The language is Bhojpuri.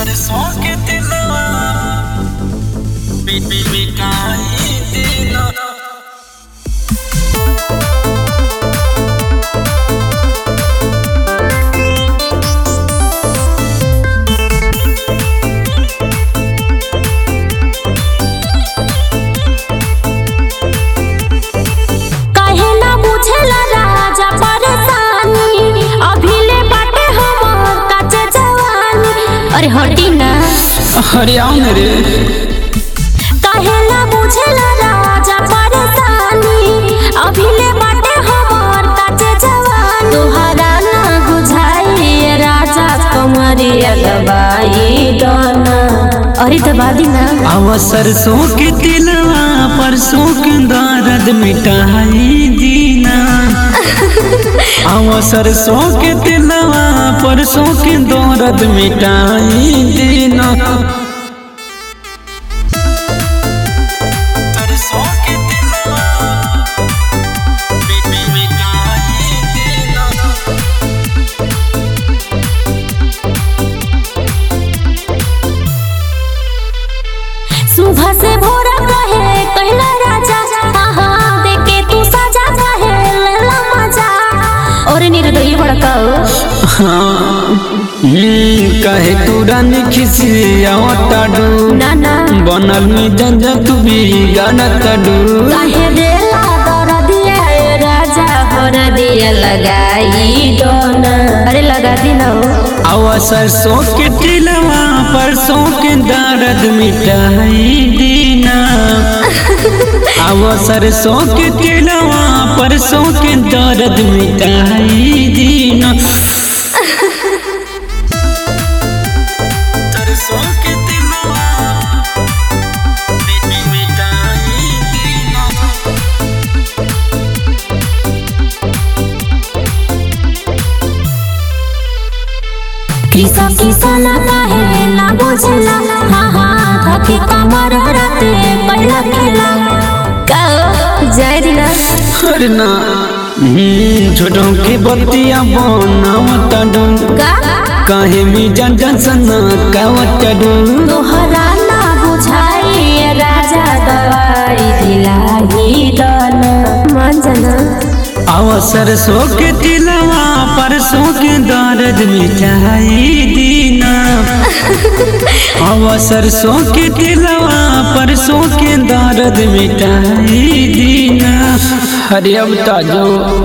परसों के दिलवा बीबी मिटाई देना काहे ना बुझेला राजा परेशानी अभी ले बाटे हमर काचे जवानी अरे हटी ना अरे आओ ना रे काहे ना बुझेला राजा परेशानी अभी ले बाटे हमर काचे जवानी तोहरा ना बुझाई राजा कमरिया दबाई दोना अरे दबा दी ना आवा सरसों के दिलवा परसों के दर्द मिटाई दीना आवा सरसों के दिलवा परसों के दर्द मिटाई दीना सरसों के दिलवा बीबी मिटाई देना सुबह से भोर कहे कहला राजा हाँ देखे तू सजा कहे लेला मजा और निर्दयी भड़काओ हाँ हम्म, कहे तू रानी खिसिया टाडू ना ना बनल में जंजा तू भी गाना टाडू काहे देला दर दिया ए राजा हर दिया लगाई दोना अरे लगा दी ना हो आवा सरसों के टिलवा परसों के दर्द मिटाई दीना आवा सरसों के टिलवा परसों के दर्द मिटाई दीना सरसों के टिलवा मिटाई दीना किसा किसा ना काहे ना बुझला हाँ हाँ धके कमर रते पहला खेला का जय दिना अरे ना हम्म, छोटों की बत्तियां बनावता डू का काहे मी जन जन सना कावता डू तोहरा ना बुझाई राजा दवाई दिलाई दन मंजना आवा सरसों के तिलवा परसों के दर्द मिटाई दीना आवा सरसों के तिलवा परसों के दर्द मिटाई दीना हरे अब ताजो